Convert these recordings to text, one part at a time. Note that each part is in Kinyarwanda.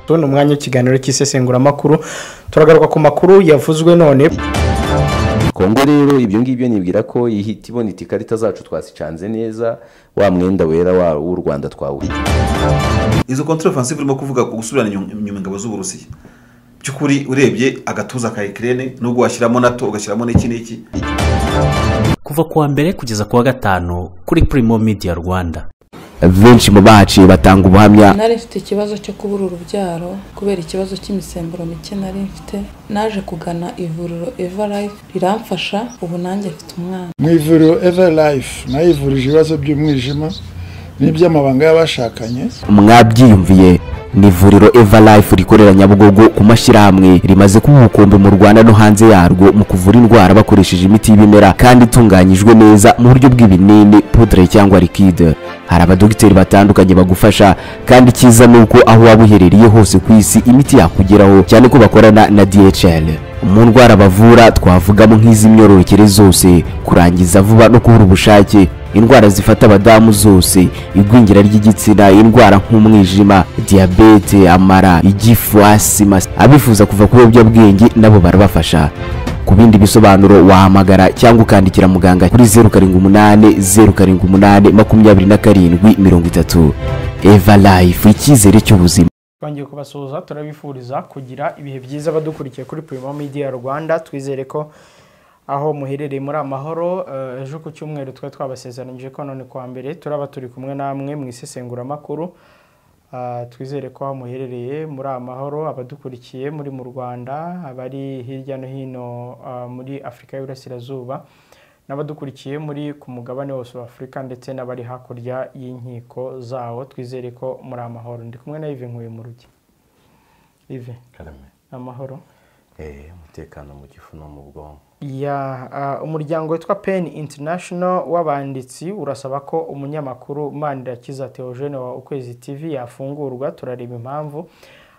tubona umwanya w'ikiganiro cy'isesenguramakuru turagaruka ku makuru yavuzwe none kongo rero ibyo ngibyo nibwira ko ihita ibonetse ikarita zacu twasicanze neza wa mwenda wera wa- w'u rwanda twawuha izo kontra ofansive urimo kuvuga ku gusubirana inyuma- inyuma ingabo z'uburusiya by'ukuri urebye agatuza ka ekirene nubwo washyiramo nato ugashyiramo n'iki n'iki kuva ku wa mbere kugeza ku wa gatanu kuri primo media rwanda benshi mu bahaciye batanga ubuhamya nari mfite ikibazo cyo kubura urubyaro kubera ikibazo cy'imisemburo mike nari mfite naje kugana ivuriro eva life riramfasha ubu nanjye mfite umwana mu ivuriro eva life nayo ivurije ibibazo by'umwijima n'iby'amabanga y'abashakanye mwabyiyumviye ni ivuriro eva life rikorera nyabugogo ku mashyirahamwe rimaze kuba umukumbi mu rwanda no hanze yarwo mu kuvura indwara bakoresheje imiti y'ibimera kandi itunganyijwe neza mu buryo bw'ibinini pudre cyangwa likide hari abadogiteri batandukanye bagufasha kandi icyiza ni uko aho waba uherereye hose ku isi imiti yakugeraho cyane ko bakorana na dhl mu ndwara bavura twavugamo nk'iz'imyororokere zose kurangiza vuba no kubura ubushake indwara zifata abadamu zose igwingira ry'igitsina indwara nk'umwijima diyabete amara igifu asima abifuza kuva ku biyobyabwenge nabo barabafasha ku bindi bisobanuro wahamagara cyangwa ukandikira muganga kuri zeru karindwi umunani zeru karindwi umunani makumyabiri na karindwi mirongo itatu eva life icyizere cy'ubuzima twongeye kubasuhuza turabifuriza kugira ibihe byiza abadukurikiye kuri primo media rwanda twizere ko aho muherereye muri amahoro eh, ejo ku cyumweru twari twabasezeranyije ko none kuwa mbere turaba turi kumwe namwe mu isesenguramakuru Ah, twizere ko aho muherereye muri amahoro abadukurikiye muri mu rwanda abari hirya no hino ah, muri afurika y'uburasirazuba n'abadukurikiye muri ku mugabane wose wa afurika ndetse n'abari hakurya y'inkiko zawo twizere ko muri amahoro ndi kumwe na ive nkuye mu rugi ive amahoro umutekano mu gifu no mu bwonko ya ah, umuryango witwa pen international w'abanditsi urasaba ko umunyamakuru manirakiza teogene wa ukwezi tv yafungurwa turareba impamvu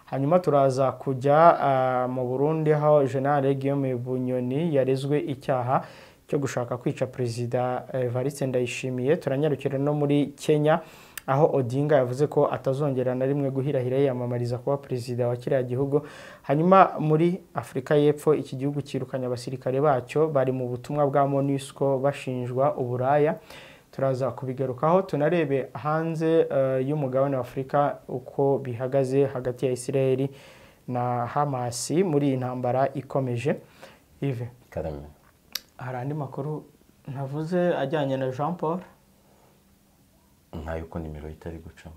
hanyuma turaza kujya ah, mu burundi aho generale guillaume bunyoni yarezwe icyaha cyo gushaka kwica perezida evariste ndayishimiye turanyarukira no muri kenya aho odinga yavuze ko atazongera na rimwe guhirahira yiyamamariza kuba perezida wa kiriya gihugu hanyuma muri afurika y'epfo iki gihugu cyirukanye abasirikare bacyo bari mu butumwa bwa monusco bashinjwa uburaya turaza kubigarukaho tunarebe hanze eh, y'umugabane wa afurika uko bihagaze hagati ya israel na hamasi muri iyi ntambara ikomeje ive karame hari andi makuru ntavuze ajyanye na jean paul nkayo ko nimero itari gucamo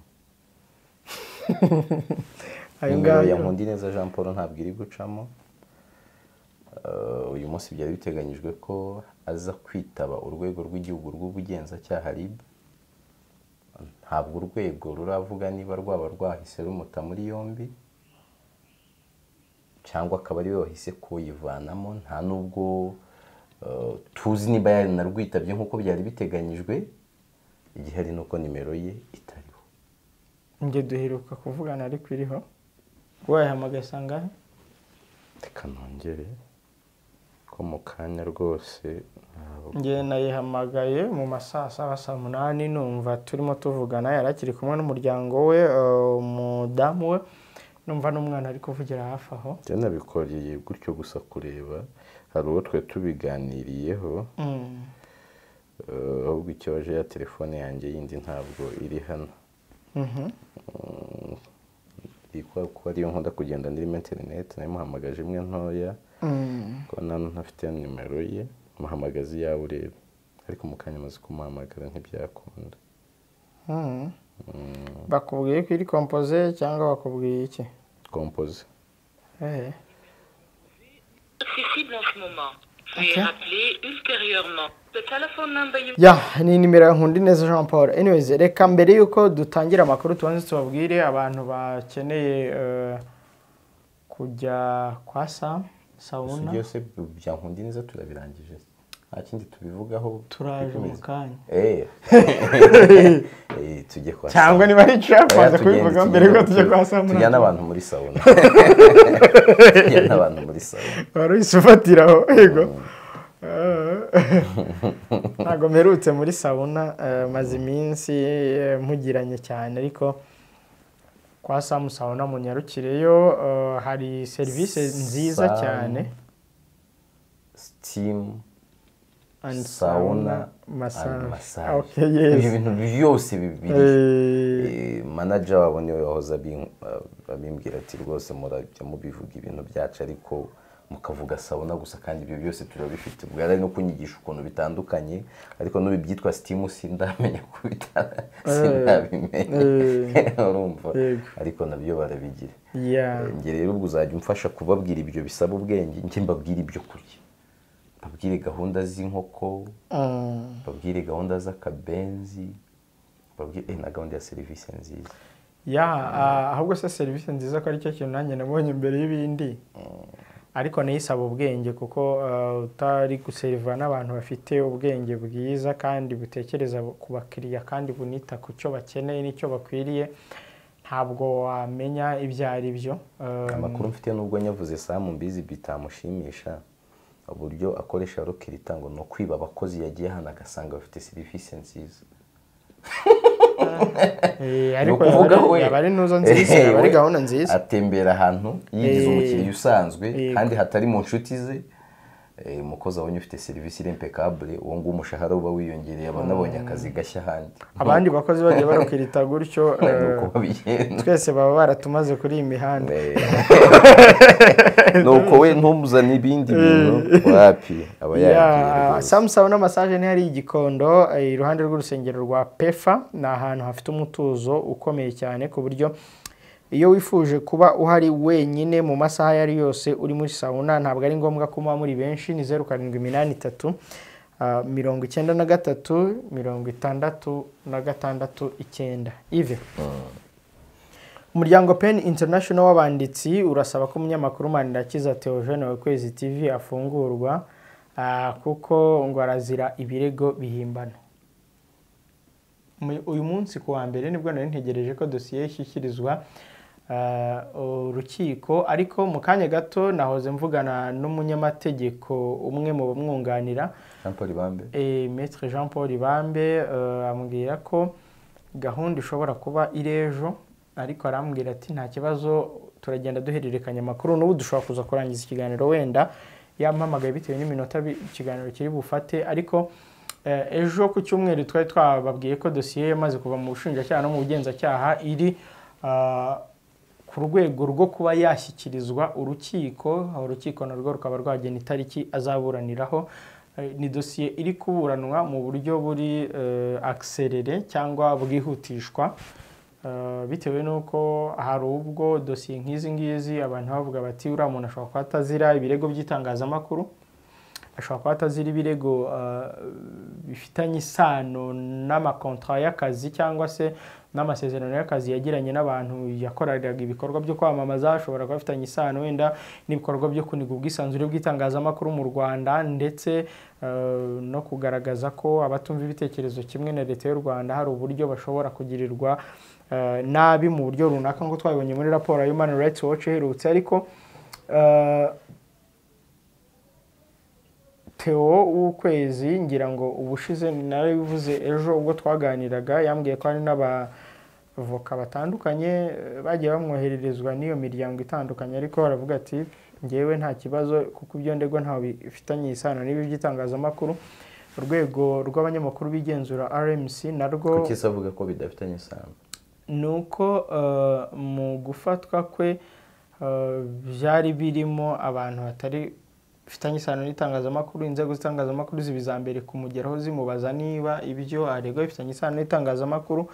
ayo nimero ya ngayo nkundineza jean paul ntabwo iri gucamo Eh, uyu munsi byari biteganyijwe ko aza kwitaba urwego rw'igihugu rw'ubugenzacyaha rib ntabwo urwego ruravuga niba rwaba rwahise rumuta muri yombi cyangwa akaba ariwe wahise kuyivanamo nta n'ubwo eh, tuzi niba yari narwitabye nk'uko byari biteganyijwe igihari ni uko nimero ye itariho njye duheruka kuvugana ariko iriho wayihamagaye sangahe reka nongere ko mu kanya rwose ntabwo njye nayihamagaye mu masaa saba saa munani numva turimo tuvugana yari akiri kumwe n'umuryango we eh, umudamu we numva n'umwana ari kuvugira hafi aho njye nabikoreye gutyo gusa kureba hari uwo twe tubiganiriyeho Mm. eh, ahubwo ikibaje ya telefone yanjye yindi ntabwo iri hano Mhm. ikora kuko ariyo nkunda kugenda ndimo interineti nayimuhamagaje imwe ntoya Mm. ko nta ntafite nimero ye muhamagaze iyawe urebe ariko mu kanya amaze kumuhamagara ntibyakunda Mm. bakubwiye ko iri kompoze cyangwa bakubwiye iki kompoze Eh. accessible en ce moment. Veuillez Ok. rappeler ultérieurement. The telephone number you ya ni nimero ya nkundineza jean paul anyways reka mbere y'uko dutangira amakuru tubanze tubabwire abantu bakeneye eh, kujya kwa sam gusa sawuna byose bya nkundineza turabirangije nta kindi tubivugaho turaje mu bikomeza. kanya Eh. Eh, tujye kwa cyangwa niba ari trap Oya, waza tugende, kubivuga tugende, mbere yuko tujya tu- kwa sam tujyane abantu muri sawuna tujyane abantu muri sawuna wari uhise ufatira aho yego ntabwo mperutse muri sawuna eh, maze iminsi eh, mpugiranye cyane ariko kwa samu sawuna munyarukireyo eh, hari serivisi nziza Samu, cyane sitimu and sauna massage. and massage Okay, ibyo yes bintu byose bibiri Eh, Eh, manager wabo niwe wahoze abin- eh, abimbwira ati rwose murajya mubivuga ibintu byacu ariko mukavuga sabuna gusa kandi ibyo byose turabifite bwari ari no kunyigisha ukuntu bitandukanye ariko n'ubu ibyitwa sitimu sindamenya kubitanga sindabimenya urumva Yego. ariko nabyo barabigira yeah. Eh, njye rero ubwo uzajya umfasha kubabwira ibyo bisaba ubwenge njye mbabwire ibyo kurya mbabwire gahunda z'inkoko Mm. mbabwire gahunda z'akabenzi mbabwire eh, na gahunda ya serivisi nziza ya ah, ahubwo se serivisi nziza ko ari cyo kintu nanjye nabonye mbere y'ibindi ariko nayo isaba ubwenge kuko ah, utari guseriva n'abantu bafite ubwenge bwiza kandi butekereza ku bakiriya kandi bunita ku cyo bakeneye n'icyo bakwiriye ntabwo wamenya ibyo ari byo Ah, amakuru mfite nubwo nyavuze samu mbizi bitamushimisha uburyo akoresha rokirita ngo ni ukwiba abakozi yagiye ahantu agasanga bafite serivisi nziza eh, Ni ariko ukuvuga yaba we. ari- yaba ari ntuzo nziza Eh, yaba ari we gahunda nziza atembera ahantu yigize Eh, umukiriya usanzwe yego. kandi hatari mu nshuti ze Eh, umukozi abonye ufite serivisi irempekabure uwo nguwo umushahara uba wiyongereye aba anabonye akazi gashya ahandi abandi bakozi bagiye barukirita gutyo Ni eh, uko babigenza twese baba baratumaze kuri iyi mihanda ni uko we ntumuzane ibindi bintu wapi aba yabigiye Yeah, rwose. Samusaba n'amasaje ni hari igikondo eh, iruhande rw'urusengero rwa pefa ni ahantu hafite umutuzo ukomeye cyane ku buryo iyo wifuje kuba uhari wenyine mu masaha ayo ari yose uri muri sauna ntabwo ari ngombwa ko muba muri benshi ni zeru karindwi iminani itatu ah, mirongo icyenda na gatatu mirongo itandatu na gatandatu icyenda ive umuryango pen international w'abanditsi urasaba ko umunyamakuru manirakiza teogene wa kwezi tv afungurwa ah, kuko ngo arazira ibirego bihimbano Mu- uyu munsi ku wa mbere nibwo nari ntegereje ko dosiye ishyikirizwa ah, urukiko ariko mu kanya gato nahoze mvugana n'umunyamategeko umwe mu bamwunganira Jean Paul Bambe Eh, Maître Jean Paul Ibambe eh, ambwira ko gahunda ishobora kuba iri ejo ariko arambwira ati nta kibazo turagenda duhererekanya amakuru n'ubu dushobora kuza kurangiza ikiganiro wenda yampamagaye bitewe n'iminota bi- ikiganiro kiri bufate ariko eh, ejo ku cyumweru twari twababwiye ko dosiye yamaze kuva mu bushinjacyaha no mu bugenzacyaha iri ah, ku rwego rwo kuba yashyikirizwa urukiko aho urukiko narwo rukaba rwagena itariki azaburaniraho Eh, ni dosiye iri kuburanwa mu buryo buri akiserere cyangwa bwihutishwa Eh, bitewe n'uko hari ubwo dosiye nk'izi ngizi abantu bavuga bati uriya muntu ashobora kuba atazira ibirego by'itangazamakuru ashobora kuba atazira ibirego eh, bifitanye isano n'amakontra y'akazi cyangwa se n'amasezerano y'akazi yagiranye n'abantu yakoreraga ibikorwa byo kwamamaza ashobora kuba afitanye isano wenda n'ibikorwa byo kuniga ubwisanzure bw'itangazamakuru mu Rwanda ndetse eh, no kugaragaza ko abatumva ibitekerezo kimwe na leta y'u Rwanda hari uburyo bashobora kugirirwa eh, nabi mu buryo runaka ngo twabibonye muri raporo ya Human Rights Watch iherutse ariko eh, Theo w'ukwezi ngira ngo ubushize narabivuze ejo ubwo twaganiraga yambwiye ko hari n'abavoka batandukanye eh, bagiye bamwohererezwa n'iyo miryango itandukanye ariko baravuga ati ngewe nta kibazo kuko ibyo ndego ntawe bifitanye isano n'ibi by'itangazamakuru urwego rw'abanyamakuru bigenzura RMC narwo kuki se avuga ko bidafitanye isano ni uko eh, mu gufatwa kwe eh, byari birimo abantu batari bifitanye isano n'itangazamakuru inzego z'itangazamakuru ziba iza mbere kumugeraho zimubaza niba ibyo aregwa bifitanye isano n'itangazamakuru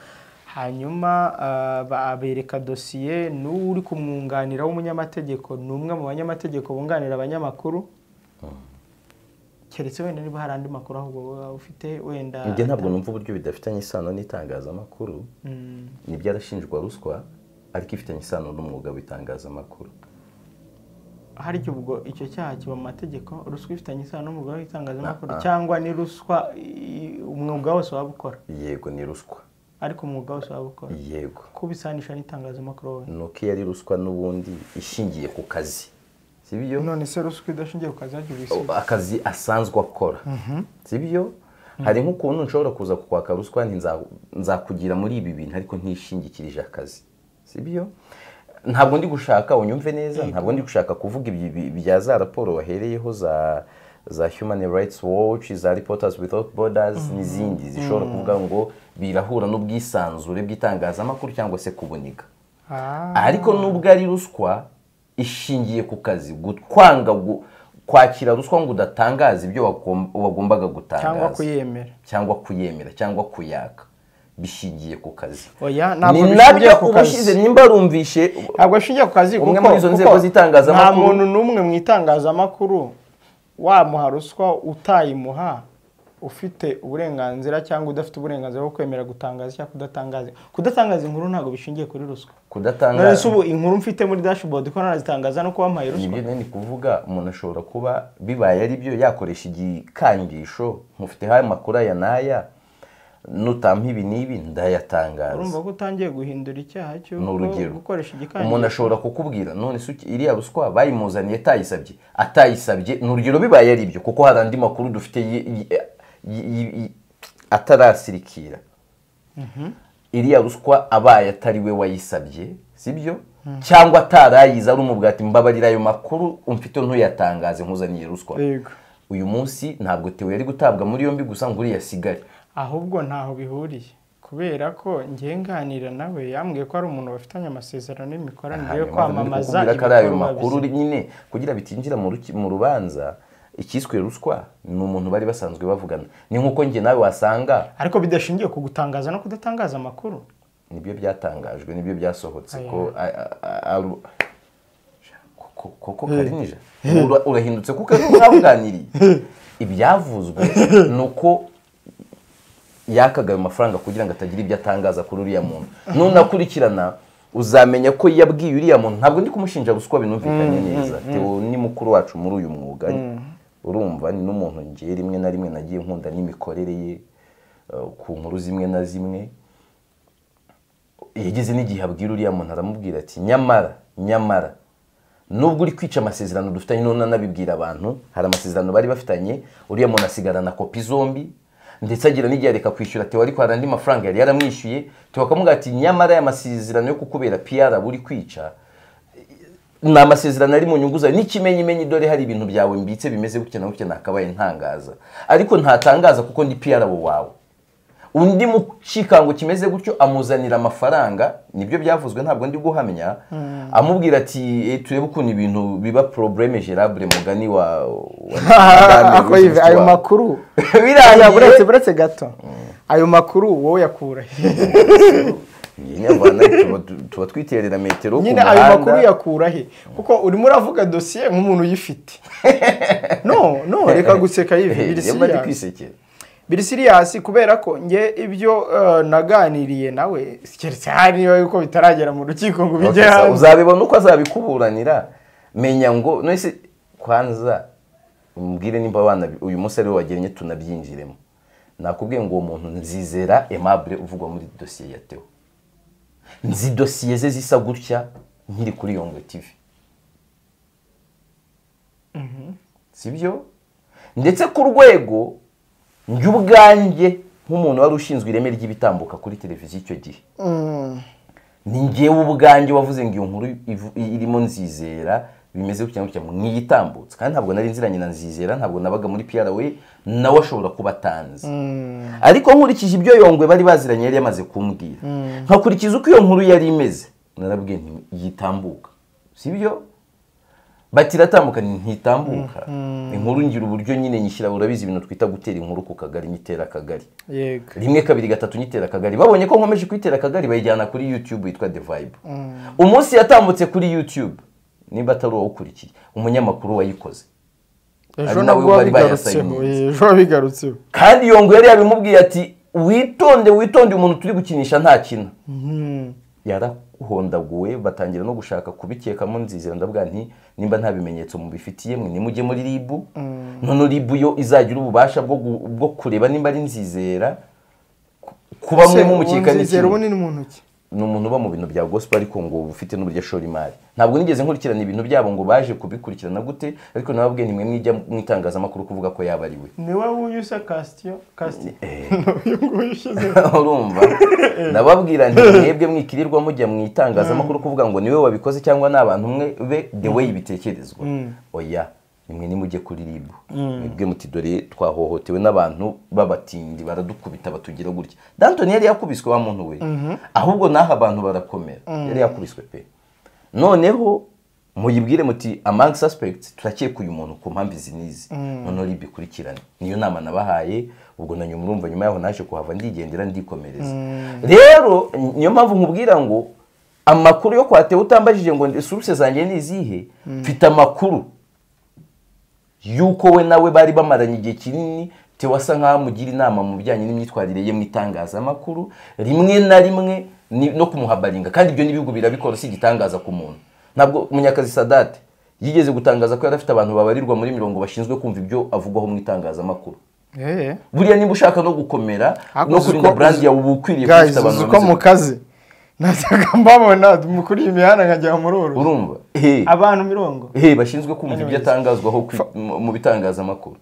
hanyuma eh, ba- bereka dosiye n'uri kumwunganira w'umunyamategeko ni umwe mu banyamategeko bunganira abanyamakuru keretse wenda niba hari andi makuru ahubwo wowe ufite wenda njye ntabwo numva uburyo bidafitanye isano n'itangazamakuru ni byarashinjwa ruswa ariko ifitanye isano n'umwuga w'itangazamakuru hari igihe ubwo icyo cyaha kiba mu mategeko ruswa ifitanye isano n'umwuga w'itangazamakuru cyangwa ni ruswa i- umwuga wose waba ukora yego ni ruswa ariko umwuga wose waba ukora yego kuba isanisha n'itangazamakuru wowe ni uko iyo ari ruswa n'ubundi ishingiye ku kazi si byo none se ruswa idashingiye ku kazi hakiri O- akazi asanzwe akora si byo hari nk'ukuntu nshobora kuza kukwaka ruswa nti nza- nzakugira muri ibi bintu ariko ntishingikirije akazi si byo ntabwo ndi gushaka unyumve neza ntabwo ndi gushaka kuvuga ibi- ibi- bya za raporo wahereyeho za za human rights watch za reporters without borders n'izindi zishobora kuvuga ngo birahura n'ubwisanzure bw'itangazamakuru cyangwa se kuboneka ariko nubwo ari ruswa ishingiye ku kazi kwanga gu- kwakira ruswa ngo udatangaze ibyo wagom- wagombaga gutangaza cyangwa kuyemera cyangwa kuyemera cyangwa kuyaka bishingiye ku kazi oya ni ntabwo bishingiye nabyo ku uba kazi ushyize nimba rumvishe ntabwo bishingiye ku kazi Umwe kuko- muri izo kuko nzego nta z'itangazamakuru- muntu n'umwe mu itangazamakuru wamuha ruswa utayimuha ufite uburenganzira cyangwa udafite uburenganzira bwo kwemera gutangaza cyangwa kudatangaza kudatangaza inkuru ntabwo bishingiye kuri ruswa none se kudatangaza ubu inkuru mfite muri dashboard ko narazitangaza no kuba mpaye ruswa nibyo nari kuvuga umuntu ashobora kuba bibaye ari byo yakoresha igikangisho nkufiteho aya makuru aya n'aya nutampa ibi n'ibi ndayatangaza urumva ko utangiye guhindura icyaha cyo ni urugero gukoresha umuntu igikangisho ashobora kukubwira none se uki- iriya ruswa bayimuzaniye atayisabye atayisabye ni urugero bibaye ari byo kuko hari andi makuru dufite yi- yi- yi- yi- yi- atarasirikira iriya ruswa abaye atari we wayisabye sibyo cyangwa atarayize ari umubwati mbabarira ayo makuru umfite ntuyatangaze nkuzaniye ruswa yego uyu munsi ntabwo tewe yari gutabwa muri yombi gusa ngo uriya asigare ahubwo ntaho bihuriye kubera ko ngiye nganira nawe yambwiye ko ari umuntu bafitanye amasezerano y'imikoranire yo kwamamaza kubwira ko ari ayo ibikorwa makuru bye. nyine kugira bitinjira mu ruki- mu rubanza icyiswe ruswa ni umuntu bari basanzwe bavugana ni nk'uko njye nawe wasanga ariko bidashingiye ku gutangaza no kudatangaza amakuru nibyo byatangajwe nibyo byasohotse ko a- a- a- aru- ko- ko- ko karinija Ura- urahindutse kuko ari mwabuganiriye ibyavuzwe ni uko yakaga ayo mafaranga kugira ngo atagira ibyo atangaza kuri uriya muntu nunakurikirana uzamenya ko yabwiye uriya muntu ntabwo ndi kumushinja ruswa binumvikanye neza Theo ni mukuru wacu muri uyu mwuga urumva ni n'umuntu ngiye rimwe na rimwe nagiye nkunda n'imikorere ye eh, ku nkuru zimwe na zimwe yageze n'igihe abwira uriya muntu aramubwira ati nyamara nyamara nubwo uri kwica amasezerano dufitanye none anabibwira abantu hari amasezerano bari bafitanye uriya muntu asigarana kopi zombi ndetse agira n'igihe areka kwishyura tewa ariko hari andi mafaranga yari yaramwishyuye tewa akamubwira ati nyamara aya masezerano yo kukubera piyara uri kwica ni amasezerano ari mu nyungu zawe n'ikimenyimenyi dore hari ibintu byawe mbitse bimeze gutya na gutya nakabaye ntangaza ariko ntatangaza kuko ndi piyarabo wawe undi mucikango kimeze gutyo amuzanira amafaranga nibyo byavuzwe ntabwo ndi guhamya amubwira ati "Eh, turebe ukuntu ibintu biba probleme gerable mugani wa wa- ako Madame yive ayo Wisdom." makuru Birangiye. Oya, buretse buretse gato ayo makuru wowe yakura he Njye nyavana, tuba- tuba twiterera metero ku nyine ayo muhanda. makuru yakura he kuko urimo uravuga dosiye nk'umuntu uyifite no no reka guseka yive Eh, biri nyamara ndi serious. kwisekera biri siriyasi kubera ko nge ibyo eh, naganiriye nawe keretse hari niba yuko bitaragera mu rukiko ngo bijye Okay, so hanze uzabibona uko azabikuburanira menya ngo none se kwanza umbwire nimba abana uyu munsi ariwe wagennye tunabyinjiremo nakubwiye ngo uwo muntu nzizera aimable uvugwa muri dosiye ya teo nzi dosiye ze zisa gutya nkiri kuri yongwe tv sibyo ndetse ku rwego njye ubwanjye nk'umuntu wari ushinzwe ireme ry'ibitambuka kuri televiziyo icyo gihe ni ngewe ubwanjye wavuze ngo iyo nkuru ivu- irimo nzizera bimeze gutya na gutya mwiyitambutse kandi ntabwo nari nziranye na nzizera ntabwo nabaga muri PRA nawe ashobora kuba atanzi ariko nkurikije ibyo yongwe bari baziranye yari yamaze kumbwira nkakurikiza uko iyo nkuru yari imeze narabwiye nti yitambuka sibyo bati iratambuka nti ntitambuka inkuru ngira uburyo nyine nyishyira urabizi ibintu twita gutera inkuru ku kagari nyitera akagari yego rimwe kabiri gatatu nyitera akagari babonye ko nkomeje kuyitera akagari bayijyana kuri youtube yitwa the vibe umunsi yatambutse kuri youtube niba atari uwawukurikiye umunyamakuru wayikoze ejo ari nawe nabwo bari wabigarutseho bayasayinze. ejo wabigarutseho kandi iyo ngo yari yabimubwiye ati witonde witonde umuntu turi gukinisha ntakina yarakuhondaguwe batangira no gushaka kubikekamo nzizera ndavuga nti nimba nta bimenyetso mubifitiye mwe nimujye muri ribu none ribu yo izagira ububasha bwo gu- bwo kureba nimba ari nzizera ku- kuba mwe mumukeka nzizera n'ikintu ubu ni mu ntoki ni umuntu uba mu bintu bya gospel ariko ngo uba ufite n'uburyo ashora imari ntabwo nigeze nkurikirana ibintu byabo ngo baje kubikurikirana gute ariko nababwiye nimwe mwijya mu itangazamakuru kuvuga ko yaba ari we ni wowe uyusa kasitiyo kasitiyo Eh. uyu nguyu ushyize urumva nababwira nti mwebwe mwikirirwa mujya mu itangazamakuru kuvuga ngo niwe wabikoze cyangwa ni abantu umwe be the way bitekerezwa oya nimwe nimujye kuri rib mwebwe muti dore twahohotewe n'abantu b'abatindi baradukubita batugira gutya dantoni yari yakubiswe wa muntu we ahubwo n'aho abantu barakomera yari yakubiswe pe noneho muyibwire muti among suspects turakeka uyu muntu ku mpamvu izi n'izi noneho rib ikurikirane niyo nama nabahaye ubwo nanyu murumva nyuma yaho naje kuhava ndigendera ndikomereza rero niyo mpamvu nkubwira ngo amakuru yo kwa Theo utambajije ngo ndi- source zanjye ni izihe mfite amakuru yuko we nawe bari bamaranye igihe kinini Theo asa nkaho amugira inama mu bijyanye n'imyitwarire ye mu itangazamakuru rimwe na rimwe ni- no kumuhabaringa kandi ibyo n'ibihugu birabikora si igitangaza ku muntu ntabwo munyakazi sadate yigeze gutangaza ko yari afite abantu babarirwa muri mirongo bashinzwe kumva ibyo avugwaho mu itangazamakuru eee buriya niba ushaka no gukomera Ariko no uzi kurinda ko- brand yawe uba ukwiriye kuba ufite gayizi abantu uzi ko bameze mu kazi najyaga mbabona mukuriye imihanda nkajya muri gutya. uru urumva Eh, abantu mirongo eh, bashinzwe kumva ibyo Anyways. atangazwaho kwi- mu- mu bitangazamakuru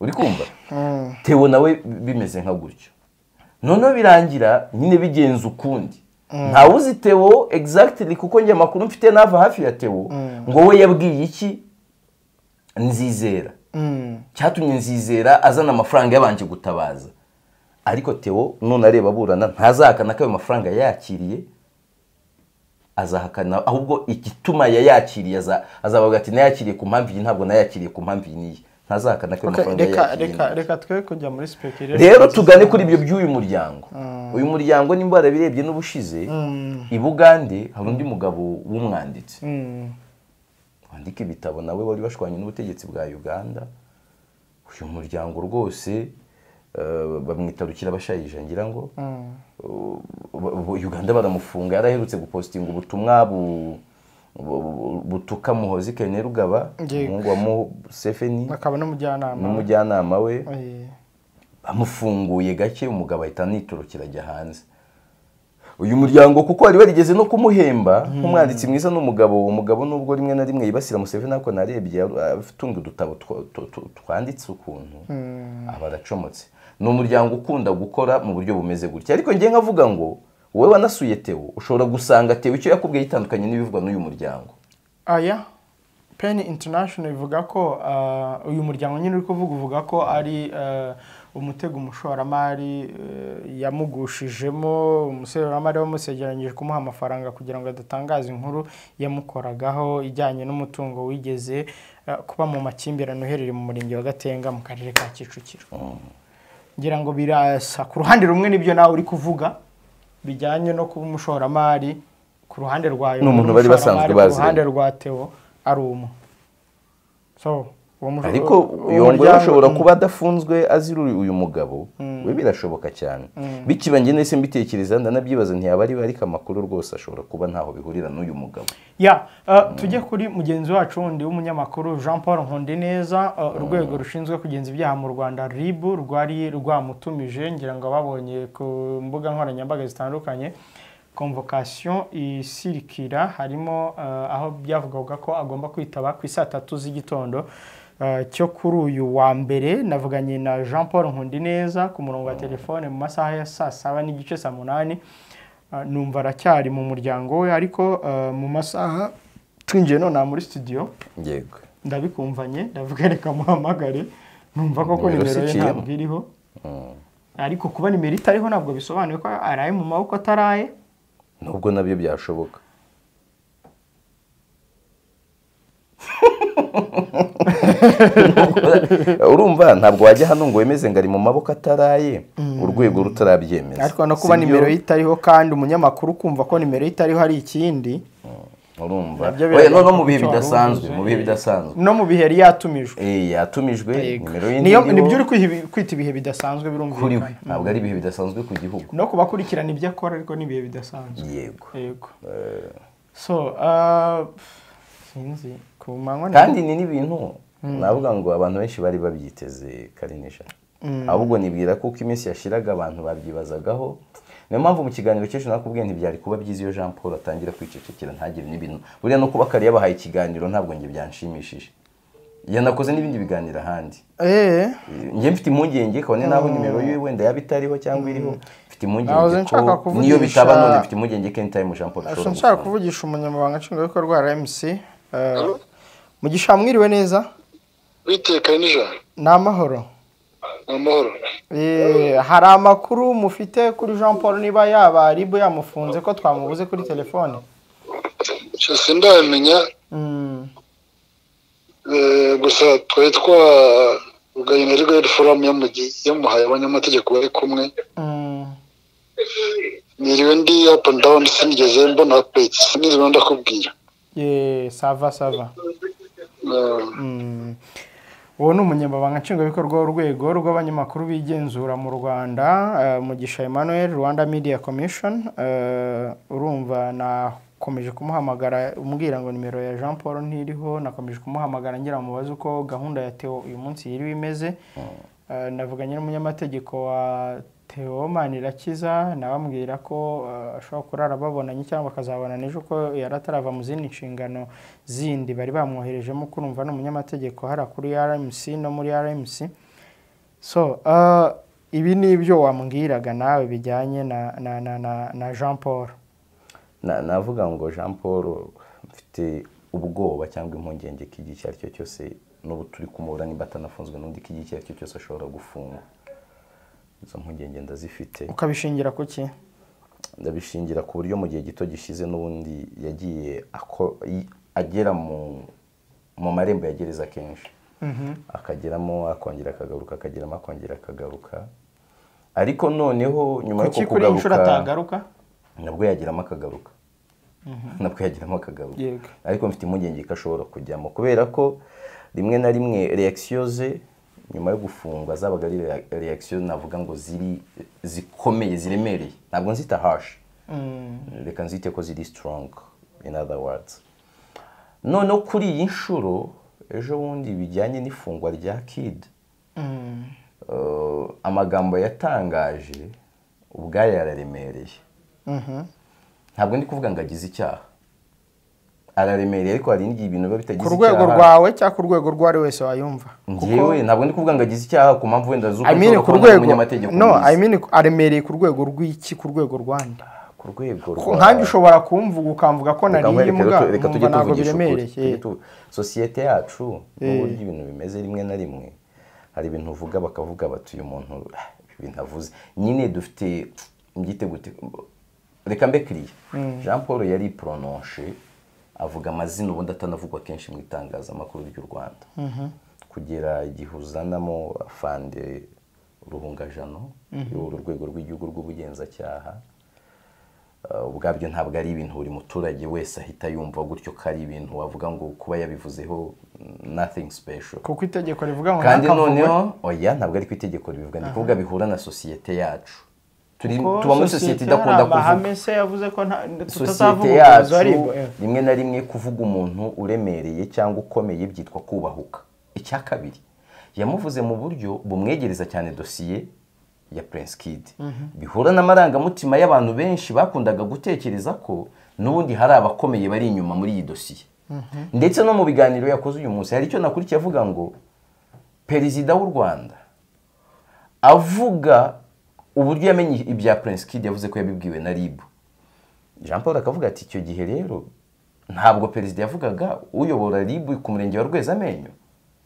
uri kumva tewo nawe bimeze nka gutyo noneho birangira nyine bigenza ukundi ntawuzi tewo exactly kuko njye amakuru mfite n'ava hafi ya tewo ngo we yabwiye iki nzizera cyatumye nzizera azana amafaranga yabanje gutabaza ariko tewo none areba aburana ntazahakana ko ayo mafaranga yakiriye azahakana ahubwo igituma yayakiriye aza- azavuga ati nayakiriye ku mpamvu iyi ntabwo nayakiriye ku mpamvu iyi n'iyi ntazahakana ko ayo Okay, mafaranga reka yayakiriye reka reka twe kujya muri speculation rero tugane kuri ibyo by'uyu muryango uyu muryango nimba warabirebye n'ubushize i bugande hari undi mugabo w'umwanditsi wandika ibitabo nawe wari washwanye n'ubutegetsi bwa uganda uyu muryango rwose eh, bamwita rukirabashayija ngira ngo Eh, uganda baramufunga yaraherutse gupositinga ubutumwa bu- bu- bu- butuka muhozi kene rugaba Ngiye- umuhungu wa museveni akaba n'umujyanama n'umujyanama we Eh, bamufunguye gake umugabo ahita anitorokera ajya hanze uyu muryango kuko wari warigeze no kumuhemba nk'umwanditsi mwiza n'umugabo umugabo nubwo rimwe na rimwe yibasira Museveni ariko narebye atunga udutabo two- two- two- twanditse ukuntu aba aracomotse ni umuryango ukunda gukora mu buryo bumeze gutya ariko njye nkavuga ngo wowe wanasuye Theo ushobora gusanga Theo icyo yakubwiye gitandukanye n'ibivugwa n'uyu muryango aya peni international ivuga ko ah, uyu muryango nyine uri kuvuga uvuga ko ari ah, umutego umushoramari eh, yamugushijemo umushoramari wamusegeranyije kumuha amafaranga kugira ngo adatangaza inkuru yamukoragaho ijyanye n'umutungo wigeze ah, kuba mu makimbirane uherereye mu murenge wa gatenga mu karere ka kicukiro ngira ngo birasa ku ruhande rumwe n'ibyo nawe uri kuvuga bijyanye no kuba umushoramari ku ruhande rwayo Ni umuntu bari umushoramari basanzwe ku bazi. ruhande rwa Theo ari umwe so uwo mush- ariko uwo iyo ngo muryango- ashobora kuba adafunzwe azira uyu uyu mugabo we birashoboka cyane bikiba njye nahise mbitekereza ndanabyibaza ntiyaba ari we ariko amakuru rwose ashobora kuba ntaho bihurira n'uyu mugabo ya uh, tujye kuri mugenzi wacu wundi w'umunyamakuru jean paul nkundineza uh, urwego rushinzwe kugenza ibyaha mu rwanda rib rwari rwamutumije ngira ngo babonye ku mbuga nkoranyambaga zitandukanye convocation isirikira harimo uh, aho byavugaga ko agomba kwitaba ku isaa tatu z'igitondo uh, cyo kuri uyu wa mbere navuganye na jean paul nkundineza ku murongo wa telefone mu masaha ya saa saba n'igice saa munani Ah, numva aracyari mu muryango we ariko ah, mu masaha twinjiye none aha muri studio yego ndabikumvanye ndavuga reka muhamagare numva koko Nimero nimero ye ziciyemo. ntabwo iriho ariko kuba nimero itariho ntabwo bisobanuye ko araye mu maboko ataraye nubwo nabyo byashoboka urumva ntabwo wajya hano ngo wemeze ngo ari mu maboko ataraye urwego rutarabyemeza ariko no kuba Si byo? nimero ye itariho kandi umunyamakuru kumva ko nimero ye itariho hari ikindi urumva Nabyo Oya, no no biragaragara mu bihe ko wari bidasanzwe uhuze. mu bihe bidasanzwe no mu bihe yari yatumijwe Eh, yatumijwe Yego. nimero ye Niyo- ntiriho. nibyo uri kwihi- kwita ibihe bidasanzwe kuri we birumvikana ntabwo ari ibihe bidasanzwe ku gihugu no kubakurikirana ibyo akora ariko ni ibihe bidasanzwe yego yego so uh, sinzi ku manywa ni- kandi ni n'ibintu navuga ngo abantu benshi bari babyiteze karinisha ahubwo nibwira ko uko iminsi yashiraga abantu babyibazagaho niyo mpamvu mu kiganiro cy'ejo nakubwiye ntibyari kuba byiza iyo jean paul atangira kwicecekera ntagire n'ibintu buriya no kuba kare yabahaye ikiganiro ntabwo njye byanshimishije yanakoze n'ibindi biganiro ahandi eee njye mfite impungenge kabone n'aho nimero yiwe wenda yaba itariho cyangwa iriho mfite Nahoze impungenge ko nshaka kuvugisha- niyo bitaba none mfite impungenge ko anytime jean paul nshaka ashobora gusanga. kuvugisha umunyamabanga nshingwabikorwa wa rmc eh, mugisha mwiriwe neza witekanye n'ijana ni amahoro ni amahoro Eh, hari amakuru mufite kuri jean paul niba yaba ribu yamufunze ko twamubuze kuri telefone cyose ndabimenya Mm, eh, gusa twari twavuganye na legal forum yamugi- yamuhaye abanyamategeko bari kumwe mm. niriwe ndi up and down sinigeze mbona update sinigeze mbona ndakubwira Eh, sava sava Eh, Mm. uwo ni umunyamabanga nshingwabikorwa w'urwego rw'abanyamakuru b'igenzura mu rwanda eh, mugisha emmanuel rwanda media commission Eh, urumva nakomeje kumuhamagara umbwira ngo nimero ya jean paul ntiriho nakomeje kumuhamagara ngira mubaze uko gahunda ya teo uyu munsi yiriwe imeze Eh, navuganye n'umunyamategeko wa teo manirakiza nabambwira ko eh, ashobora kurara babonanye cyangwa bakazabona ejo ko yari atarava mu zindi nshingano zindi bari bamwoherejemo kurumva ni umunyamategeko hariya kuri rmc no muri rmc so eh, ibi ni ibyo wambwiraga nawe bijyanye na, na, na, na, na jean paul Na- navuga ngo jean paul mfite ubwoba cyangwa impungenge ko igihe icyo ari cyo cyose n'ubu turi kumubura nimba atanafunzwe n'undi ko igihe icyo ari cyo cyose ashobora gufungwa izo mpungenge ndazifite ukabishingira ku ki ndabishingira ku buryo mu gihe gito gishize n'ubundi yagiye ako- i- agera mu mu marembo ya gereza kenshi akageramo akongera akagaruka akageramo akongera akagaruka ariko noneho nyuma y'uko kuki kuri iyi nshuro kugaruka atagaruka nabwo yagiramo akagaruka nabwo yagiramo akagaruka Yego. ariko mfite impungenge ko ashobora kujyamo kubera ko rimwe na rimwe reakisiyo ze nyuma yo gufungwa zabaga ari rea- reakisiyo navuga ngo ziri zikomeye ziremereye ntabwo nzita hashi reka nzite ko ziri strong in other words noneho kuri iyi nshuro ejo bundi bijyanye n'ifungwa rya kid eh, amagambo yatangaje ubwayo yararemereye ntabwo ndi kuvuga ngo agize icyaha araremereye ariko hari n'igihe ibintu biba bitagize ku rwego rwawe cyangwa ku rwego rw'uwo ari wese wayumva ngewe ntabwo ndi kuvuga ngo agize icyaha ku mpamvu wenda z'uko I mean nshobora ku kubona rwego umunyamategeko no mwiza. I mean aremereye ku rwego rw'iki ku rwego rwanda ku rwego Ko nkanjye ushobora kumvuga ukamvuga ko Reka nariye nkwereke, imbwa reka- reka tujye nkumva ntabwo tuvugisha ukuri. biremereye Tujye tu- sosiyete yacu n'uburyo ibintu bimeze rimwe na rimwe hari ibintu uvuga bakavuga bati uyu muntu ah, ibi bintu avuze nyine dufite mbyite gute reka mbe kiriya jean paul yari pronoshe avuga amazina ubundi atanavugwa kenshi mu itangazamakuru ry'u rwanda kugera igihe uzanamo afande ruhungajano y'uru rwego rw'igihugu rw'ubugenzacyaha Uh, ubwabyo ntabwo ari ibintu buri muturage wese ahita yumva gutyo ko ari ibintu wavuga ngo kuba yabivuzeho mm, nothing special kuko itegeko rivuga ngo kandi ntakavuge. noneho oya ntabwo ari ku itegeko ribivuga ndi kuvuga bihura na sosiyete yacu turi Ko tuba muri sosiyete idakunda hari amahame kuvuga se yavuze ko nta- sosiyete tutazavuga yacu ubuzima ari bwo, eh. rimwe na rimwe kuvuga umuntu uremereye cyangwa ukomeye byitwa kubahuka icya kabiri yamuvuze mu buryo bumwegereza cyane dosiye ya Prince Kid bihura n'amarangamutima y'abantu benshi bakundaga gutekereza ko n'ubundi hari abakomeye bari inyuma muri iyi dosiye ndetse no mu biganiro yakoze uyu munsi hari icyo nakurikiye avuga ngo perezida w'u Rwanda avuga uburyo yamenye ibya Prince Kid yavuze ko yabibwiwe na RIB Jean Paul akavuga ati icyo gihe rero ntabwo perezida yavugaga uyobora RIB ku murenge wa Rwezamenyo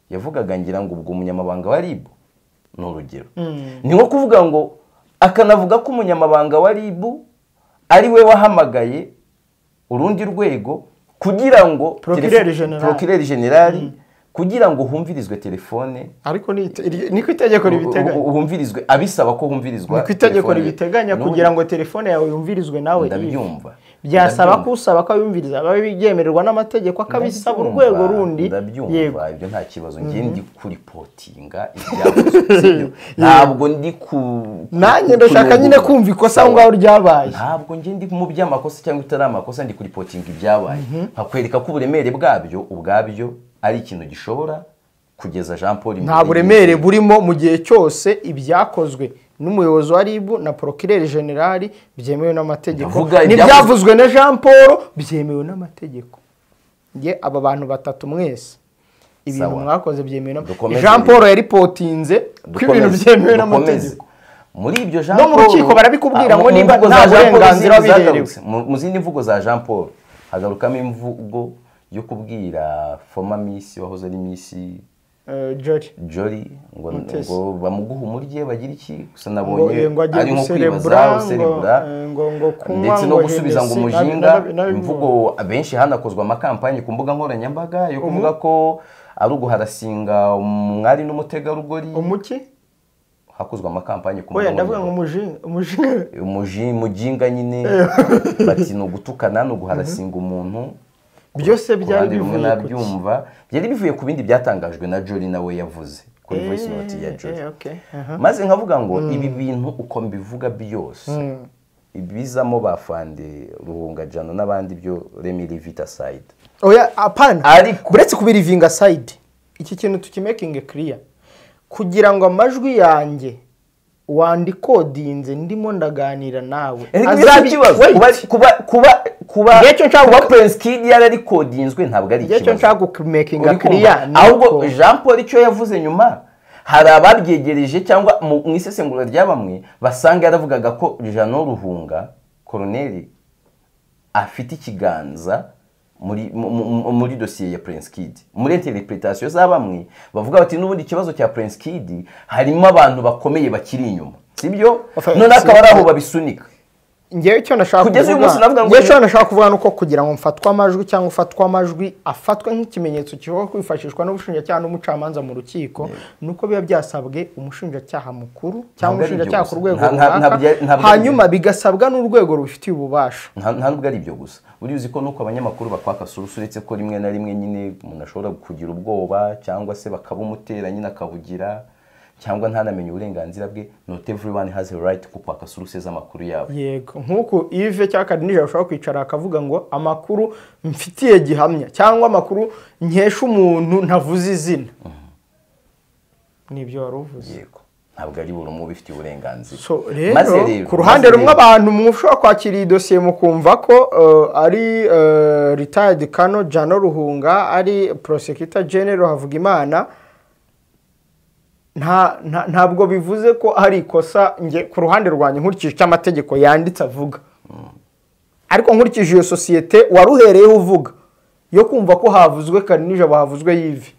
yavugaga ngira ngo ubwo umunyamabanga wa RIB ni urugero ni nko kuvuga ngo akanavuga ko umunyamabanga wa RIB ari we wahamagaye urundi rwego kugira ngo Procureur telefo- General. Procureur General kugira ngo humvirizwe telefone ariko ni ite- iri- ni ku itegeko ribiteganya humvirizwe abisaba ko humvirizwa ni ku itegeko telefone ye. ribiteganya N'ubundi kugira ngo telefone yawe yumvirizwe nawe ndabyumva byasaba Ndabyumva. ko usaba ko yumviriza ababe byemererwa n'amategeko akabisaba Ndabyumva, urwego rundi yego ndabyumva ibyo nta kibazo njye ndi kuripotinga ibyavuzwe sibyo? ntabwo ndi ku ku- nanjye ndashaka kuribuka. nyine kumva ikosa aho ngaho ryabaye ntabwo njye ndi mu by'amakosa cyangwa itari amakosa ndi kuripotinga ibyabaye nkakwereka ko uburemere bwabyo ubwabyo ari ikintu gishobora kugeza jean paul imbere nta buremere burimo mu gihe cyose ibyakozwe n'umuyobozi wa rib na porokireri generali byemewe n'amategeko Ndavuga n'ibyavuzwe na jean paul byemewe n'amategeko nge aba bantu batatu mwese ibintu Sawa. mwakoze byemewe n'amategeko Dukomeze. jean paul yaripotinze ko ibintu Dukomeze, byemewe dukomeze. n'amategeko muri ibyo jean No mu rukiko barakubwira Ah, ngo mu niba mvugo nta za Jean Paul burenganzira zindi biherewe. zagarutse. Mu- mu zindi mvugo za jean paul hagarukamo imvugo yo kubwira foma misi wahoze ari misi Eh, George jori ngo Mutesi. ngo bamuguhe umurye bagire iki gusa ngo nabonye eh, ngo ajye ari nko guserebura kwibaza ngo userebura eh, ngo ngo kunywa ndetse no ngo gusubiza ngo Hennessy, nabi- umushinga nabi- nabi- imvugo abenshi hanakozwa amakampani ku mbuga nkoranyambaga yo kuvuga ko ari uguharasinga umwari n'umutegarugori umuki hakozwe amakampani ku oya mbuga ndavuga ngo umushinga nkoranyambaga umushinga umuji mujinga nyine bati ni ugutukana ni uguharasinga umuntu byose ku byari ruhande rumwe bivuye ku ki? nabyumva byari bivuye ku bindi byatangajwe na jori nawe yavuze kuri Eh, voice note ya jori eh, okay, aha. maze nkavuga ngo ibi bintu uko mbivuga byose ibizamo bafande ruhungajano n'abandi byo remi rivita sayidi oya apana Ariko- uretse kubirivinga sayidi iki kintu tukimekinge kiriya kugira ngo amajwi yanjye wandikodinze ndimo ndaganira nawe Azabi- Wait. Ngecyo nshaka- kuba prince kid yararikodinzwe ntabwo ari Ngecyo nshaka kumekinga Uri kumva? kiriya ni ahubwo uko- jean paul icyo yavuze nyuma hari ababyegereje cyangwa mu mu isesengura rya bamwe basanga yaravugaga ko jano ruhunga koroneri afite ikiganza muri mu- mu- muri dosiye ya prince kid muri interpretation za bamwe bavuga bati n'ubundi ikibazo cya prince kid harimo abantu bakomeye bakiri inyuma sibyo Enfin, none si- akaba ari aho babisunika ngewe icyo nashaka Kugeza uyu munsi navuga ngo- ngewe icyo nashaka kuvuga ni uko kugira ngo mfatwe amajwi cyangwa ufatwe amajwi afatwe nk'ikimenyetso kishobora kwifashishwa n'ubushinjacyaha n'umucamanza mu rukiko ni uko biba byasabwe umushinjacyaha mukuru cyangwa Ntabwo ari umushinjacyaha ibyo ku rwego gusa. Nta- nta- runaka ntabwo ari- ntabwo ari hanyuma ibyo. bigasabwa n'urwego rubifitiye ububasha nta nta nubwo ari ibyo gusa buriya uzi ko nuko abanyamakuru bakwaka sorusu uretse ko rimwe na rimwe nyine umuntu ashobora kugira ubwoba cyangwa se bakabumutera nyine akabugira cyangwa ntanamenye uburenganzira bwe not everyone has a right ku kwaka sorusu z'amakuru yabo yego nk'uko ive cyangwa kadinija ashobora kwicara akavuga ngo amakuru mfitiye gihamya cyangwa amakuru nkesha umuntu ntavuze izina nibyo wari uvuze yego ntabwo ari buri umwe ubifitiye uburenganzira so rero Maze rero, ku ruhande maze rumwe rero, abantu mushobora kwakira iyi dosiye mukumva ko eh, ari eh, retired kano jano ruhunga ari prosecutor general havugimana nta nta- ntabwo bivuze ko hari ikosa nge ku ruhande rwanjye nkurikije icyo amategeko yanditse avuga ariko nkurikije iyo sosiyete wari uhereyeho uvuga yo kumva ko havuzwe karinijabo havuzwe yive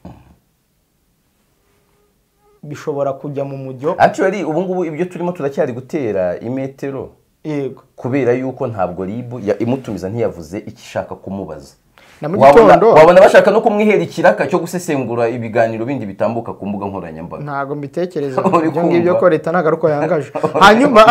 bishobora kujya mu mujyo actually ubu ngubu ibyo turimo turacyari gutera imetero yego kubera yuko ntabwo ribu ya- imutumiza ntiyavuze icyo ishaka kumubaza Na mu Wabona- gitondo- wabona bashaka no kumwihera ikiraka cyo gusesengura ibiganiro bindi bitambuka ku mbuga nkoranyambaga ntabwo mbitekereza Uri ibyo ngibyo kumva? ko leta ntabwo ari uko yangaje hanyuma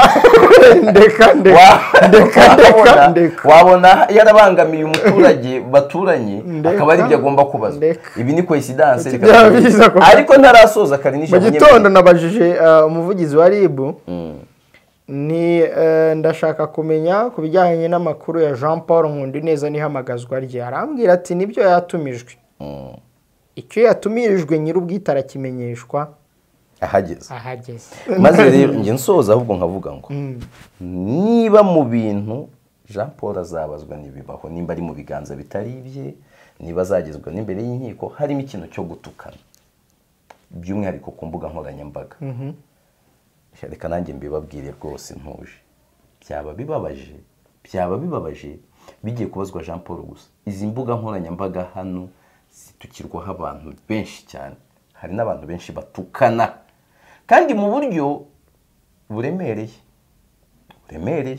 ndeka ndeka Wa- ndeka ndeka wabona- ndeka wabona yarabangamiye umuturage baturanye Ndeka. akaba ari ibyo agomba kubazwa Ndeka. ibi ni koinsidanse Iki byabiza ko- ariko ntarasoza kare mu nijoro gitondo nabajije eh, umuvugizi wa rib ni eh, ndashaka kumenya ku bijyanye n'amakuru ya jean paul nkundineza n'ihamagazwa rye arambwira ati nibyo yatumijwe icyo yatumirijwe nyir'ubwite arakimenyeshwa ahageze ahageze maze rero njye nsoza ahubwo nkavuga ngo niba mu bintu jean paul azabazwa n'ibibaho nimba ari mu biganza bitari ibye niba azagezwa n'imbere y'inkiko harimo ikintu cyo gutukana by'umwihariko ku mbuga nkoranyambaga reka nanjye mbibabwire rwose ntuje byaba bibabaje byaba bibabaje bigiye kubazwa jean paul gusa izi mbuga nkoranyambaga hano zitukirwaho abantu benshi cyane hari n'abantu benshi batukana kandi mu buryo buremereye buremereye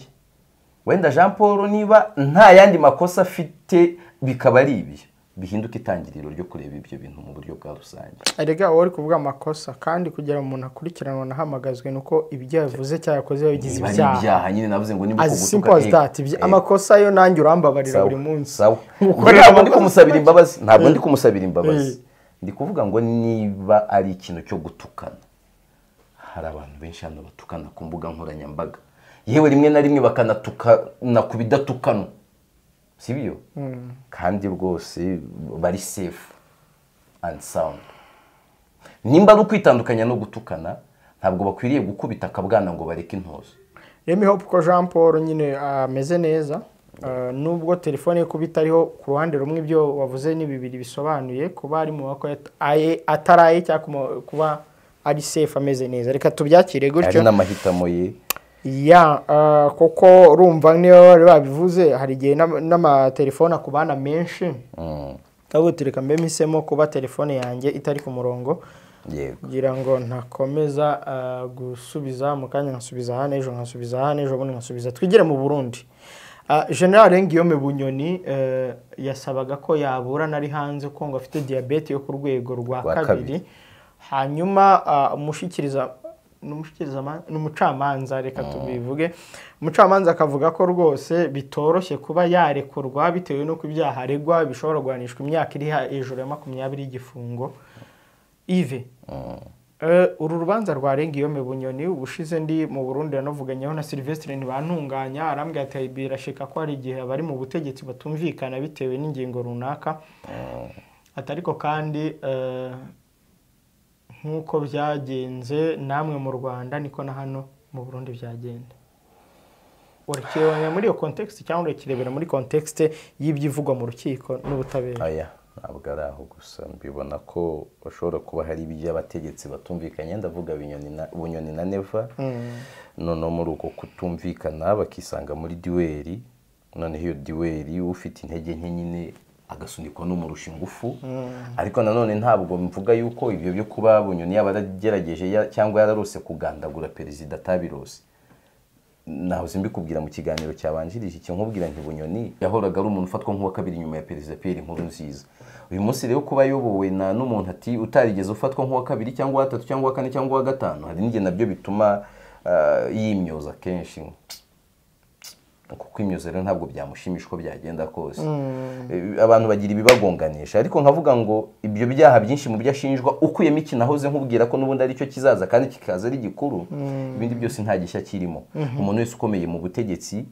wenda jean paul niba nta yandi makosa afite bikaba ari ibyo bihinduka itangiriro ryo kureba ibyo bintu mu buryo bwa rusange erega uwo uri kuvuga amakosa kandi kugira ngo umuntu akurikiranwe anahamagazwe ni uko ibyo yavuze cyangwa yakoze bigize niba ari ibyaha ibyaha nyine navuze ngo niba as simple as that Ibyo- amakosa yo nanjye urambabarira buri munsi Ngukorera ntabwo ndi amakosa kumusabira make. imbabazi ntabwo ndi kumusabira imbabazi ndi kuvuga ngo niba ari ikintu cyo gutukana hari abantu benshi hano batukana ku mbuga nkoranyambaga yewe rimwe na rimwe bakanatukana ku bidatukanwa sibyo kandi rwose bari safe and sound nimba ari ukwitandukanya no gutukana ntabwo bakwiriye gukubita akabwana ngo bareke intuzo remi hopu ko jean paul nyine ameze neza Uh, nubwo telefone yo kuba itariho ku ruhande rumwe ibyo wavuze ni bibiri bisobanuye kuba ari mu maboko ataraye cyangwa kuba ari sefu ameze neza reka tubyakire ari gutyo n'amahitamo ye ya uh, kuko urumva niyo bari babivuze hari igihe n'ama- n'amatelefone akubana menshi Mm, ndavuga uti reka mbe mpisemo kuba telefone yanjye itari ku murongo yego kugira ngo ntakomeza uh, gusubiza mu kanya nkasubiza hano ejo nkasubiza hano ejo bundi nkasubiza twigire mu burundi Uh, general ngiyome bunyoni uh, yasabaga ko yaburana ari hanze ko ngo afite diyabete yo ku rwego rwa Rwa kabiri. kabiri hanyuma uh, umushikiriza n'umushikiriza ma- n'umucamanza reka tubivuge umucamanza akavuga ko rwose bitoroshye kuba yarekurwa bitewe n'uko ibyaha aregwa bishobora guhanishwa imyaka iri ha- hejuru ya makumyabiri y'igifungo ive Eh, uru rubanza rwa Rengiyome Bunyoni ubushize ndi mu Burundi yanavuganyeho na Sylvestre ntibantunganya arambwira ati birashika ko hari igihe abari mu butegetsi batumvikana bitewe n'ingingo runaka ati ariko kandi eh, nk'uko byagenze namwe mu Rwanda niko na hano mu Burundi byagenda urekerebanya muri iyo context cyangwa urekerebera muri context y'ibyivugwa mu rukiko n'ubutabera aya ntabwo ari aho gusa mbibona ko bashobora kuba hari iby'abategetsi batumvikanye ndavuga Binyoni na- bunyoni na neva noneho muri uko kutumvikana bakisanga muri duweri noneho iyo duweri ufite intege nke nyine agasunikwa n'umurusha ingufu ariko nanone ntabwo mvuga yuko ibyo byo kuba bunyoni yaba yaragerageje ya- cyangwa yararose kugandagura perezida atabirose nahoze mbikubwira mu kiganiro cyabanjirije iki nkubwira nti bunyoni yahoraga ari umuntu ufatwa nk'uwa kabiri nyuma ya perezida Pierre inkuru nziza uyu munsi rero kuba ayobowe na n'umuntu ati utarigeze ufatwa nk'uwa kabiri cyangwa uwa gatatu cyangwa uwa kane cyangwa uwa gatanu hari n'igihe nabyo bituma ah, yimyoza kenshi kuko imyozo rero ntabwo byamushimisha uko byagenda kose Eh, abantu bagira ibibagonganisha ariko nkavuga ngo ibyo byaha byinshi mu byo ashinjwa ukuyemo iki nahoze nkubwira ko n'ubundi aricyo kizaza kandi kikaza ari gikuru ibindi byose nta gishya kirimo umuntu wese ukomeye mu butegetsi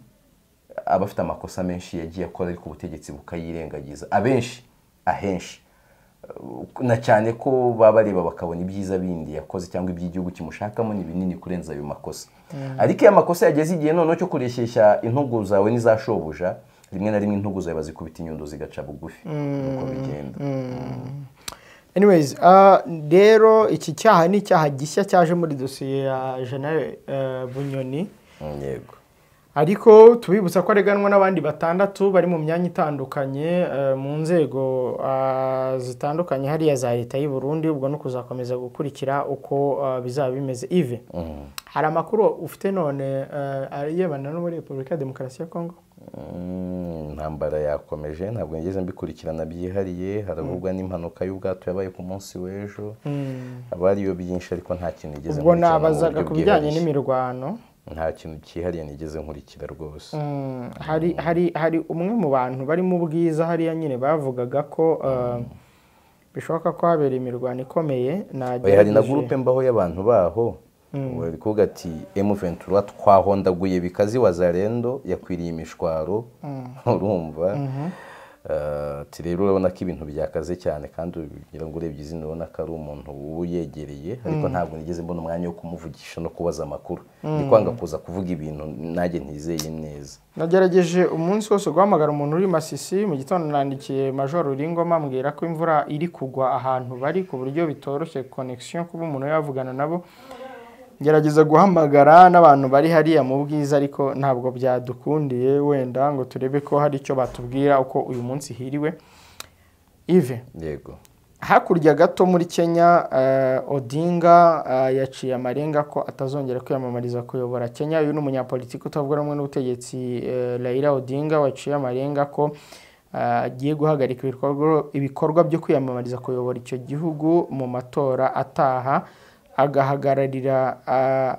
aba afite amakosa menshi yagiye akora ariko ubutegetsi bukayirengagiza abenshi ahenshi na cyane ko baba bareba bakabona ibyiza bindi yakoze cyangwa iby'igihugu kimushakamo ni binini kurenza ayo makosa ariko iyo amakosa yageze igihe noneho cyo kureshyeshya intugu zawe n'izashobuja rimwe na rimwe intugu zawe bazikubita inyundo zigaca bugufi nuko bigenda anyways ah, rero iki cyaha ni icyaha gishya cyaje muri dosiye ya jenali bunyoni Mm, yego ariko tubibutsa ko areganwa n'abandi batandatu bari mu myanya itandukanye eh, mu nzego ah, zitandukanye hariya za leta y'u Burundi ubwo no kuzakomeza gukurikira uko ah, bizaba bimeze ive hari amakuru ufite none eh, arebana no muri repubulika ya demokarasi ya kongo Mm, intambara yakomeje ntabwo ngeze mbikurikirana byihariye haravugwa n'impanuka y'ubwato yabaye ku munsi w'ejo abariyo byinshi ariko nta kintu nigeze ubwo nkurikirana mu nabazaga buryo ku bijyanye bwihariye. n'imirwano nta kintu cyihariye nigeze nkurikira rwose Mm, hari hari hari umwe mu bantu bari mu bwiza hariya nyine bavugaga ko uh, bishoboka ko habera imirwano ikomeye Oya, hari na nagerageje- gurupe mbaho y'abantu baho bari kuvuga ati M23 twahondaguye bikazi wazarendo yakwiriye imishwaro urumva Eh, ati rero urabona ko ibintu byakaze cyane kandi ugira ngo urebye izina ubona ko ari umuntu uyegereye ariko ntabwo nigeze mbona umwanya wo kumuvugisha no kubaza amakuru ndi kwanga kuza kuvuga ibintu nanjye ntizeye neza nagerageje umunsi wose guhamagara umuntu uri masisi mu gitondo nandikiye major Ruringoma ambwira ko imvura iri kugwa ahantu bari ku buryo bitoroshye connection kuba umuntu yavugana nabo ngerageza guhamagara n'abantu bari hariya mu bwiza ariko ntabwo byadukundiye wenda ngo turebe ko hari icyo batubwira uko uyu munsi hiriwe ive yego hakurya gato muri kenya eh, odinga eh, yaciye amarenga ko atazongera kwiyamamariza kuyobora kenya uyu ni umunyapolitiki utavuga rumwe n'ubutegetsi eh, raila odinga waciye amarenga ko eh, agiye guhagarika ibikorwa- ibikorwa byo kwiyamamariza kuyobora icyo gihugu mu matora ataha agahagararira eh,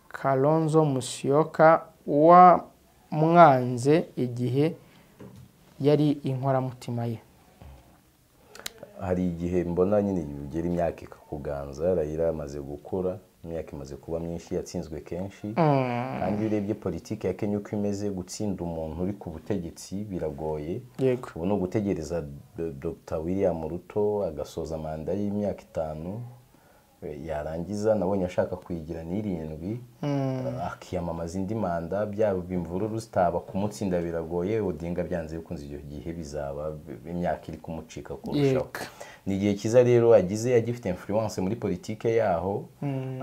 kalonzo musyoka wa mwanze igihe yari inkoramutima ye hari igihe mbona nyine ugera imyaka ikakuganza rayira amaze gukura imyaka imaze kuba myinshi yatsinzwe kenshi kandi iyo urebye politiki ya kenya uko imeze gutsinda umuntu uri ku butegetsi biragoye yego ubu ni ugutegereza Do- dr william ruto agasoza manda y'imyaka itanu yarangiza nabonye ashaka kuyigira n'irindwi akiyamamaza indi manda byaba imvururu zitaba kumutsinda biragoye odinga byanze bikunze icyo gihe bizaba imyaka iri kumucika kurushaho Yego. ni igihe cyiza rero agize agifite influence muri politike yaho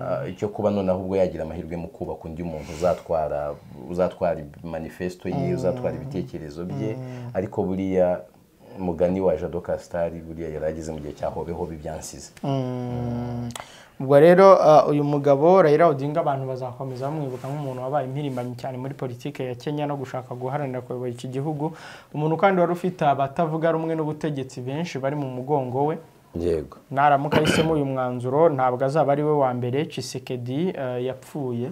ah, icyo kuba noneho ubwo yagira amahirwe mu kubaka undi muntu uzatwara uzatwara manifesto ye uzatwara ibitekerezo bye ariko buriya mugani wa jado kasitari buriya yari ageze mu gihe cya hobehobe ibyansize ubwo rero ah, uyu mugabo Raila Odinga abantu bazakomeza bamwibuka nk'umuntu wabaye impirimbanyi cyane muri politiki ya Kenya no gushaka guharanira kuyobora iki gihugu umuntu kandi wari ufite abatavuga rumwe n'ubutegetsi benshi bari mu mugongo we yego naramuka ahisemo uyu mwanzuro ntabwo azaba ari we wa mbere Chisekedi eh, yapfuye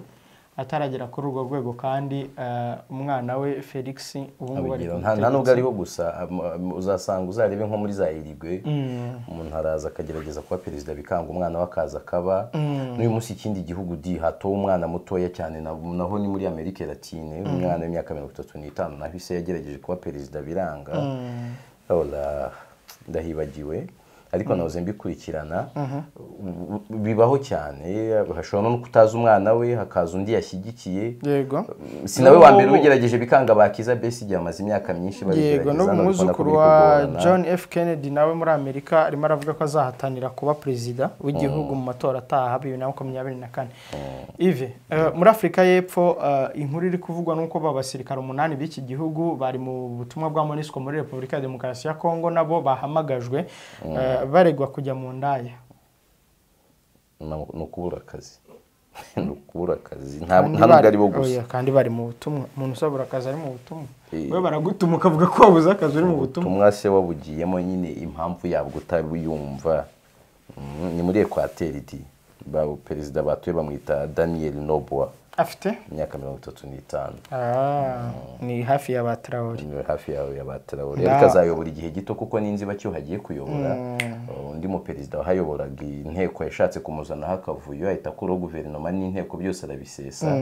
ataragera kuri urwo rwego kandi eh, umwana we Felix ubu ngubu ari abigeraho ku nta nta nubwo butegetsi. ariho gusa am- am- uzasanga uzarebe nko muri za irigwe umuntu araza akagerageza kuba perezida bikanga umwana we akaza akaba n'uyu munsi ikindi gihugu di hatowe umwana mutoya cyane na- naho ni muri amerika latine umwana w'imyaka mirongo itatu n'itanu naho ise yagerageje kuba perezida biranga Urabona, ndahibagiwe ariko nahoze mbikurikirana U- u- bibaho cyane hashobora no kutaza umwana we hakaza undi yashyigikiye yego si nawe wa mbere N'ubu- wigerageje bikanga bakiza besi igihe amaze imyaka myinshi yego babigerageza n'ubu none urabona ko umwuzukuru biri wa kugorana. john f kennedy nawe muri amerika arimo aravuga ko azahatanira kuba perezida w'igihugu mu matora ataha bibiri na makumyabiri na kane ive eh, muri afurika y'epfo eh, inkuru iri kuvugwa n'uko ba basirikare umunani b'iki gihugu bari mu butumwa bwa monisco muri repubulika ya demokarasi ya kongo nabo bahamagajwe eh, baregwa kujya mu ndaya Ni- ni ukubura akazi ni ukubura akazi nta Kandi nta nubwo bari- ari bo oya, gusa kandi bari mu butumwa umuntu usabura akazi ari mu butumwa Eh. we baragutuma ukavuga ko wabuze akazi uri mu butumwa ubutumwa se wabugiyemo nyine impamvu yabwo utabuyumva Mm, ni muri ekwateri di Ba- perezida batuye bamwita daniel nobwa afite imyaka mirongo itatu n'itanu Ah, ni hafi ya ba Traore. Ni hafi yawe ya batrawore Nda- ariko azayobora igihe gito kuko n'inzibacyuho agiye kuyobora Uh, undi muperezida wahayoboraga inteko yashatse kumuzanaho akavuyo ahita akuraho guverinoma n'inteko byose arabisesa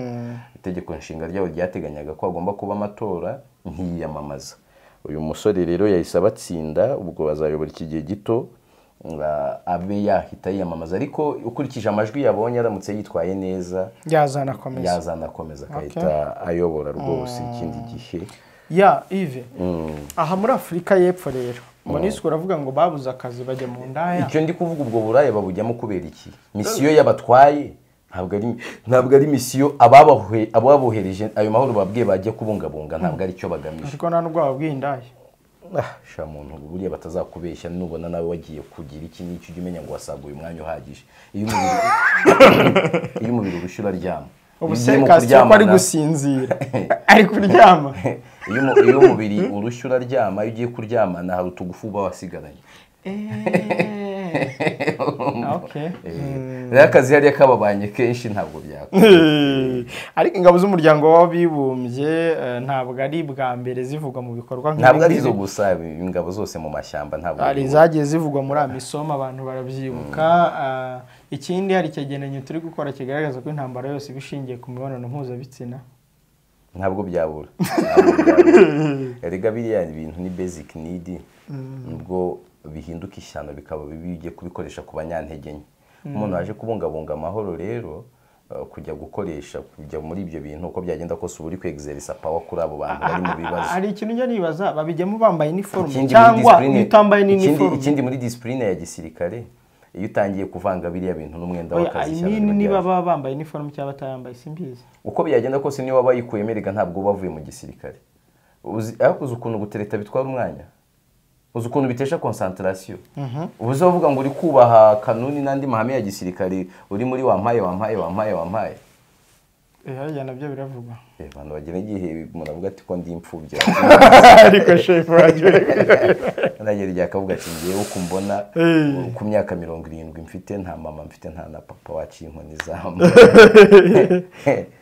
itegeko nshinga ryabo ryateganyaga ko hagomba kuba amatora ntiyiyamamaza uyu musore rero yahise abatsinda ubwo bazayobora iki gihe gito uh, abe yahita yiyamamaza ariko ukurikije amajwi yabonye aramutse yitwaye neza yazana akomeza yazana akomeza agahita ayobora rwose ikindi gihe ya ive aha muri afurika y'epfo rero monisco uravuga ngo babuze akazi bajya mu ndaya icyo ndi kuvuga ubwo buraya babujyamo kubera iki misiyo y'abatwaye ntabwo ari ntabwo ari misiyo ababahe- ababohereje ayo mahoro babwiye bajya kubungabunga ntabwo ari cyo bagamije ariko nta n'ubwo babwiye indaya ah sha muntu buriya batazakubeshya nubona nawe wagiye kugira iki n'icyo ujya umenya ngo wasaguye umwanya uhagije iyo umubiri iyo umubiri urushye uraryama ubu Iyo se ugiye mu kasiteri ko ari kuryamana- gusinzira ari kuryama iyo umu- iyo umubiri urushye uraryama iyo ugiye kuryamana hari utugufu uba wasigaranye Okay. Eh, rero akazi hariya kababanye kenshi ntabwo byakora Eh, ariko ingabo z'umuryango w'abibumbye eh, ntabwo ari bwa mbere zivugwa mu bikorwa nk'ibi ntabwo ari ngibi. izo gusa ingabo zose mu mashyamba ntabwo hari ari izo. izagiye zivugwa muri amisoma abantu barabyibuka ah, ikindi hari icyegeranyo turi gukora kigaragaza ko intambara yose iba ishingiye ku mibonano mpuzabitsina ntabwo byabura Ntabwo byabura. erega biriya ibintu ni basic need nubwo bihinduka ishyano bikaba bibi iyo ugiye kubikoresha ku banyantege nke umuntu waje kubungabunga amahoro rero eh, kujya gukoresha kujya muri ibyo bintu uko byagenda kose uba uri kwegiserisa pawa kuri abo bantu bari mu bibazo hari ikintu njya nibaza babijyamo bambaye iniforume Ikindi muri cyangwa discipline- utambaye ikindi- n'iniforume ikindi muri disipurine ya gisirikare iyo utangiye kuvanga biriya bintu n'umwenda w'akazi ishyano imini riraryana. niba baba bambaye iniforume cyangwa batayambaye simbizi uko byagenda kose niyo waba yikuyemo erega ntabwo uba wavuye mu gisirikare uzi ariko uzi ukuntu gutereta bitwara umwanya uzi ukuntu bitesha konsantarasiyo uba uzavuga ngo uri kubaha kanuni n'andi mahame ya gisirikare uri muri wampaye wampaye wampaye wampaye hariya nabyo biravugwa Eh, abantu bagera igihe muravuga ati ko ndi imfubyi ariko shefu wagiye nagera igihe akavuga ati ngewe uko umbona Eh. ku myaka mirongo irindwi mfite nta mama mfite nta na papa waciye inkoni zamu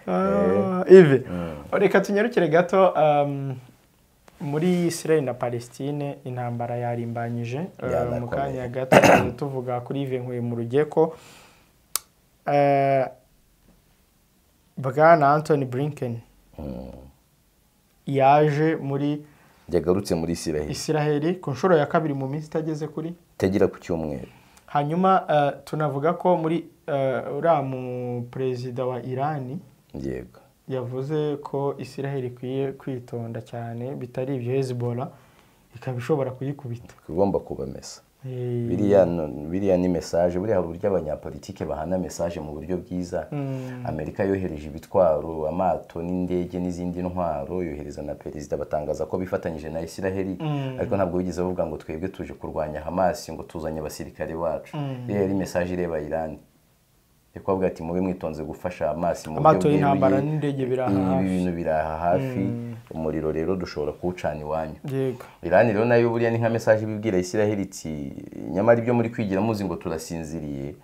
Ah, ivi reka tunyarukire gato um, muri Israel na Palestine intambara yarimbanyije Eh, Yanakomeye. mu kanya gato tuzajya tuvuga kuri Yves Nkuye mu rugeko Eh, bwana Anthony Blinken yaje muri yagarutse muri isiraheli Israel ku nshuro ya kabiri mu minsi itageze kuri itagera ku cyumweru hanyuma eh, tunavuga ko muri eh, uriya mu perezida wa irani yego yavuze ko israel ikwiye kwitonda cyane bitari ibyo hezbollah ikaba ishobora kuyikubita igomba kubamesa Eh, biriya no- biriya ni mesaje buriya hari uburyo abanyapolitike bahana mesaje mu buryo bwiza amerika yohereje ibitwaro amato n'indege n'izindi ntwaro yohereza na perezida batangaza ko bifatanyije na isiraheli ariko ntabwo bigeze bavuga ngo twebwe tuje kurwanya hamasi ngo tuzanye abasirikare bacu iriya yari mesaje ireba irani Yo kubavuga ati mube mwitonze gufasha hamasi mu buryo Amato y'intambara bweruye. n'indege biri aha Ibi hafi. bintu biri aha hafi umuriro rero dushobora kuwucana iwanyu yego irani rero nayo buriya ni nka mesaje ibibwira isiraheli iti nyamara ibyo muri kwigira muzi ngo turasinziriye eh,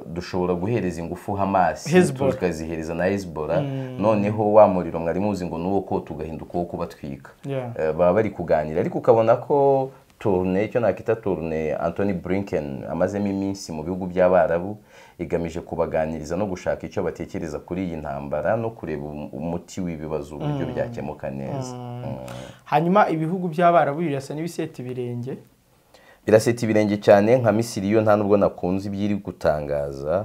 dushobora guhereza ingufu hamasi Hezbollah. tukazihereza na hezbollah noneho wa muriro mwari muzi ngo nuwo ko tugahinduka uwo kubatwika Yeah. Eh, baba bari kuganira ariko ukabona ko turune icyo nakita turune anthony blinken amazemo iminsi mu bihugu by'abarabu igamije kubaganiriza no gushaka icyo batekereza kuri iyi ntambara no kureba um- umuti w'ibibazo uburyo byakemuka neza Mm. hanyuma ibihugu by'abarabu birasa n'ibiseta ibirenge biraseta ibirenge cyane nka misiri yo nta nubwo nakunze ibyo iri gutangaza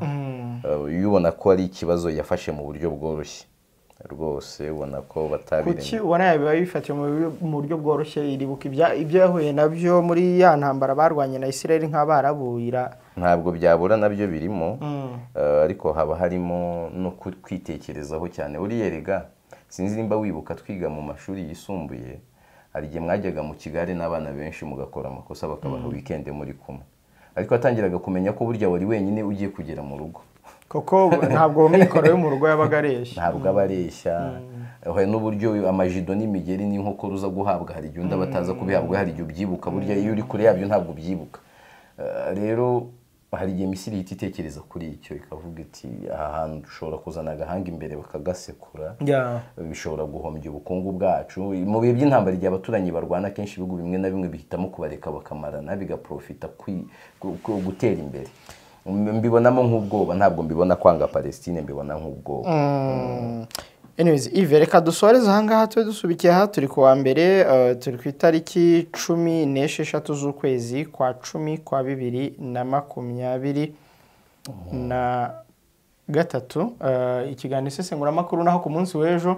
Eh, iyo ubona ko ari ikibazo yafashe mu buryo bworoshye rwose ubona ko kuki batabirenga ubona biba bifatiye mu buryo- mu buryo bworoshye iribuka ibya- ibyo yahuye nabyo muri ya ntambara barwanye na israel nk'abarabu ira ntabwo byabura nabyo birimo Eh, ariko haba harimo no ku- kwitekerezaho cyane uriya rega sinzi nimba wibuka twiga mu mashuri yisumbuye hari igihe mwajyaga mu kigare n'abana benshi mugakora amakosa bakabaha wikende muri kumwe ariko watangiraga kumenya ko burya wari wenyine ugiye kugera mu rugo kuko ntabwo mikoro yo mu rugo yabaga areshya ntabwo aba areshya hari n'uburyo amajido n'imigeri n'inkokora uza guhabwa hari igihe undi aba ataza kubihabwa hari igihe ubyibuka burya iyo uri kure yabyo ntabwo ubyibuka Eh, rero hari igihe misiri ihita itekereza kuri icyo ikavuga iti aha hantu dushobora kuzana agahanga imbere bakagasekura Yeah. bishobora guhombya ubukungu bwacu mu bihe by'intambara igihe abaturanyi barwana kenshi ibihugu bimwe na bimwe bihitamo kubareka bakamarana bigaprofita kwi- ku- ku- gutera imbere M- mbibonamo nk'ubwoba ntabwo mbibona kwanga palestine mbibona nk'ubwoba anyways ive reka dusoreze ahangaha tube dusubikiye aha turi ku wa mbere eh, turi ku itariki cumi n'esheshatu z'ukwezi kwa cumi kwa bibiri na makumyabiri na gatatu Eh, ikiganiro isesengunamakuru naho ku munsi w'ejo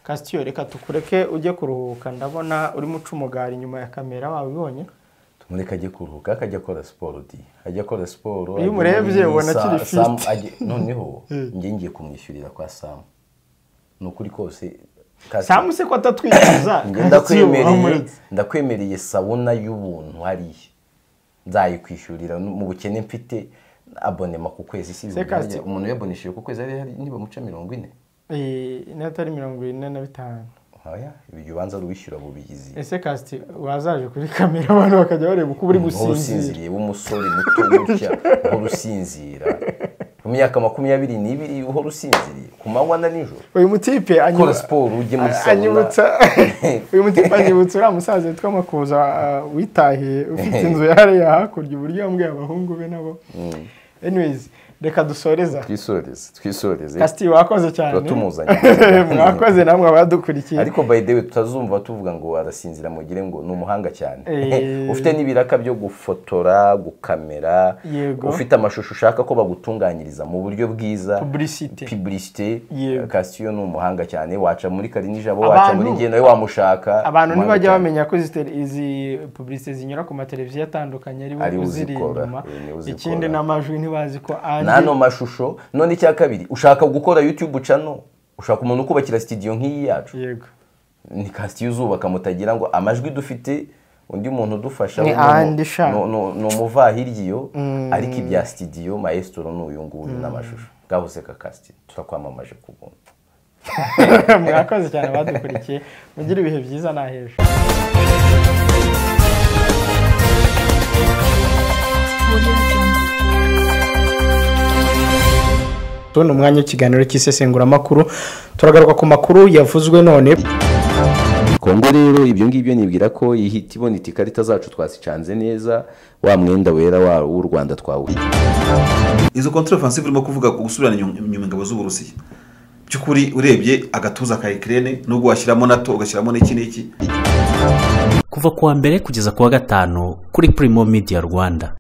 kasitiyo reka tukureke ujye kuruhuka ndabona urimo uca umugari inyuma ya kamera wabibonye tumureke ajye kuruhuka ariko ajya akora siporo di ajya akora siporo Iyo umurebye ajya muri ubona Sa- akiri fit. Sam ajya- noneho njye ngiye kumwishyurira kwa samu ni ukuri kose kasi- samu se ko atatwinjiza Njye ndakwemereye ndakwemereye sabuna y'ubuntu hariya nzayikwishyurira n- mu bukene mfite abonema ku kwezi si ibihumbi Seka, harya umuntu yabonesheje ku kwezi hariya hari nibamuca mirongo ine n'atari mirongo ine na bitanu oya ibyo ubanza ruwishyura bubigizi ese kasiti wazaje kuri kamera abantu bakajya bareba uko uri gusinzira nk'urusinziriye w'umusore muto gutya uhora usinzira mu myaka makumyabiri n'ibiri uhora usinziriye ku manywa na nijoro uyu mutipe anyu- ukora siporo ujye muri sabuna anyibutsa uyu mutipe anyibutsa uriya musaza witwa makuza uh, witahiye ufite inzu yariya hakurya uburyo yambwiye abahungu be nabo anyways reka dusoreza twisoreze twisoreze kasiti wakoze cyane Turatumuzanye. mwakoze namwe abadukurikiye ariko by the way tutazumva tuvuga ngo arasinzira mugire ngo ni umuhanga cyane Eh. ufite n'ibiraka byo gufotora gukamera Yego. ufite amashusho ushaka ko bagutunganyiriza mu buryo bwiza Publicité. publicité Yego. Cassio ni umuhanga cyane waca muri karinijabo waca muri Abantu- njye nawe wamushaka abantu Umuhanga ntibajya cyane. bamenya ko izi tele- izi publicité zinyura ku mateleviziyo atandukanye ari Ari we we uziri uzikora, inyuma eh, ni we uzikora. ikindi n'amajwi ntibazi ko ari n'ano mashusho none icya kabiri ushaka gukora youtube ucano ushaka umuntu ukubakira studio nk'iyi yacu yego ni kasitiyo uzubaka mutagira ngo amajwi dufite undi muntu udufasha Ni we ni umu- andi sha. ni- ni- ni umuvahiryo ariko ibya sitidiyo maestro ni uyu nguyu n'amashusho ngaho useka kasitiyo turakwamamaje ku buntu mwakoze cyane badukurikiye mugire ibihe byiza n'ahejo tubona umwanya w'ikiganiro cy'isesenguramakuru turagaruka ku makuru yavuzwe none kongo rero ibyo ngibyo nibwira ko ihita ibona iti ikarita zacu twasicanze neza wa mwenda wera wa- w'u rwanda twawuha izo contre offensive urimo kuvuga ku gusubirana inyuma- inyuma ingabo z'uburusiya by'ukuri urebye agatuza ka ikirere nubwo washyiramo nato ugashyiramo n'iki n'iki kuva ku wa mbere kugeza ku wa gatanu kuri Primo Media Rwanda